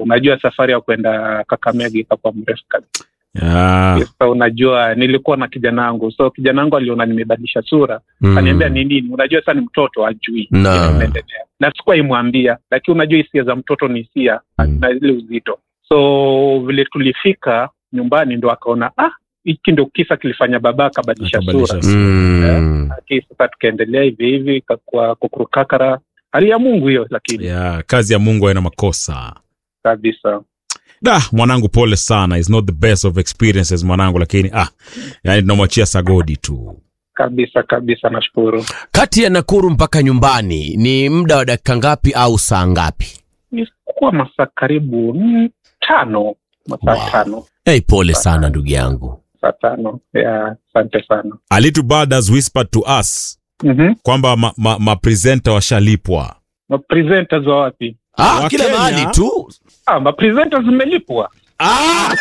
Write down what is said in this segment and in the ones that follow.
unajua safari ya kwenda Kakamega ikakuwa mrefu kabisa. Yeah. Sasa unajua nilikuwa na kijana wangu, so kijana wangu aliona nimebadilisha sura Mm. aniambia ni nini. Unajua sasa ni mtoto ajui Na. inaendelea, na sikuwa imwambia, lakini unajua hisia za mtoto ni hisia Mm. na ile uzito. So vile tulifika nyumbani, ndo akaona ah, hiki ndo kisa kilifanya baba akabadilisha Akabadilisha sura. sura. Mm. Lakini sasa tukaendelea hivi hivi, ikakuwa kukurukakara, hali ya Mungu hiyo, lakini Yeah, kazi ya Mungu haina makosa. kabisa Da, mwanangu pole sana. It's not the best of experiences mwanangu, lakini ah, yani tunamwachia sagodi tu. kabisa kabisa, nashukuru. Kati ya Nakuru mpaka nyumbani ni muda wa dakika ngapi au saa ngapi? Ilikuwa masaa karibu mm, tano, masaa Wow. tano, Hey, pole sana ndugu yangu. saa tano. Yeah, asante sana. A little bird has whispered to us Mhm. kwamba ma, ma, ma presenter washalipwa. Mapresenters wa wapi? Ah, Wa kila Kenya? mahali tu. Ah, mapresenters zimelipwa. Ah!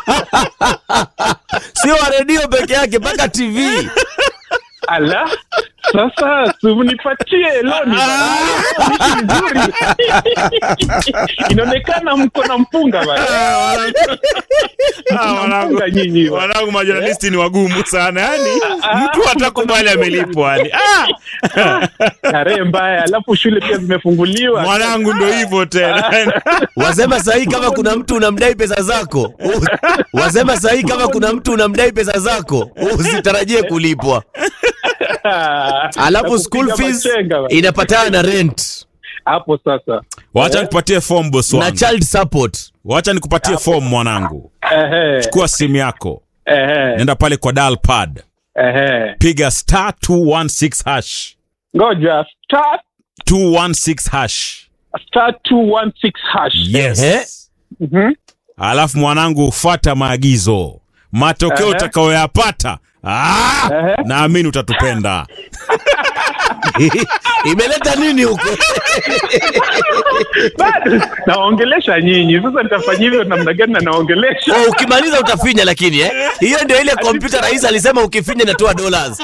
Sio wa redio peke yake mpaka TV. Ala, sasa simnipatie loni nzuri. Inaonekana mko na mpunga bana. Mko na mpunga nyinyi. bana. Wanangu majournalisti ni wagumu sana yani, Ah, mtu hatakubali amelipwa yani. Ah, Tarehe mbaya, alafu shule pia zimefunguliwa. mwanangu ndo hivyo tena. Wasema sahi kama kuna mtu unamdai pesa zako. Wasema sahi kama kuna mtu unamdai pesa zako, usitarajie kulipwa. Alafu Na school kupiga fees machenga bana. inapatana na rent hapo sasa. Wacha nikupatie form boss na wangu. child support. Wacha nikupatie form mwanangu. Ehe, Chukua simu yako, ehe, nenda pale kwa dial pad, ehe. piga star 216 hash. Ngoja star 216 hash. star 216 hash. Yes. Ehe. Mhm. Alafu mwanangu, fuata maagizo, matokeo Ehe. utakayoyapata ah, Ehe. naamini utatupenda. Imeleta nini huko? Bado naongelesha nyinyi sasa, nitafanya hivyo namna gani? na naongelesha Oh, ukimaliza utafinya lakini eh? Hiyo ndio ile kompyuta rais alisema ukifinya inatoa dollars.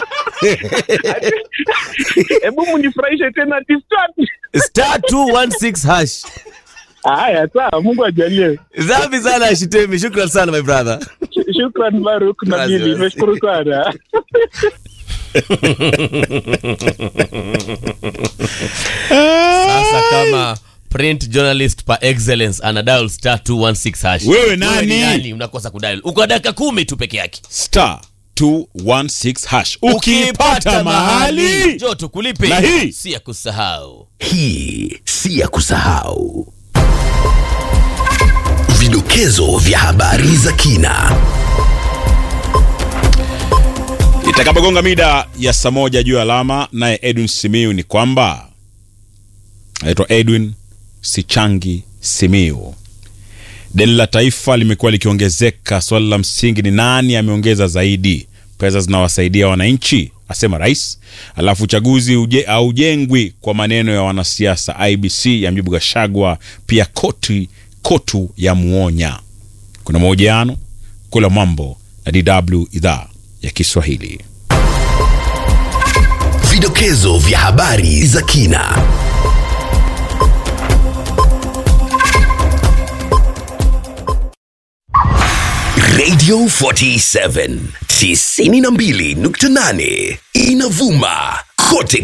hebu munifurahishe tena distort. Star 216 hash. Haya, sawa, Mungu ajalie. Safi sana Ashitemi, shukran sana my brother. Sh- Shukran Baruk na Wazi, Bili, wazi. nimeshukuru sana. Sasa kama print journalist par excellence ana dial star 216 hash. Wewe nani? ni nani unakosa kudial? Uko dakika kumi tu peke yake. Star 216 hash. Ukipata mahali njoo tukulipe. Na hii? si ya kusahau. Hii si ya kusahau. Vidokezo vya habari za kina. itakapogonga mida ya saa moja juu ya alama, naye Edwin Simiu ni kwamba anaitwa Edwin Sichangi Simiu. Deni la taifa limekuwa likiongezeka. Swali la msingi ni nani ameongeza zaidi? Pesa zinawasaidia wananchi, asema rais. Alafu uchaguzi uje, haujengwi kwa maneno ya wanasiasa. IBC ya mjibu Gashagwa, pia koti kotu ya muonya. Kuna mahojiano kula mambo na DW idhaa ya Kiswahili. Vidokezo vya habari za kina. Radio 47 92.8 inavuma kote